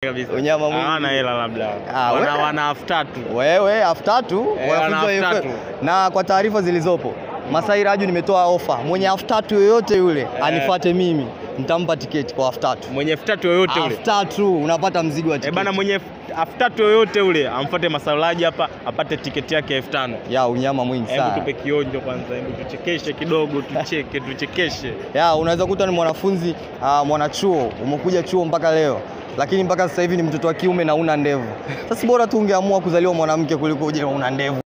kabisa. Unyama mwingi. Hawana hela labda. Ah, wana wewe. wana elfu tatu. Wewe elfu tatu Eh, wanafunzi wa wana elfu EFL. tatu. Na kwa taarifa zilizopo Masai Raju nimetoa ofa, mwenye elfu tatu yoyote yule anifuate mimi, nitampa tiketi kwa elfu tatu. Mwenye elfu tatu yoyote ule. Elfu tatu unapata mzigo wa Eh, tiketi. bana mwenye elfu tatu yoyote ule amfuate Masalaji hapa apate tiketi yake elfu tano. ya unyama mwingi Hebu sana. tupe kionjo kwanza, hebu tuchekeshe kidogo, tucheke, tuchekeshe. ya unaweza kuta ni mwanafunzi uh, mwanachuo umekuja chuo mpaka leo lakini mpaka sasa hivi ni mtoto wa kiume na una ndevu. Sasa bora tu ungeamua kuzaliwa mwanamke kuliko uje una ndevu.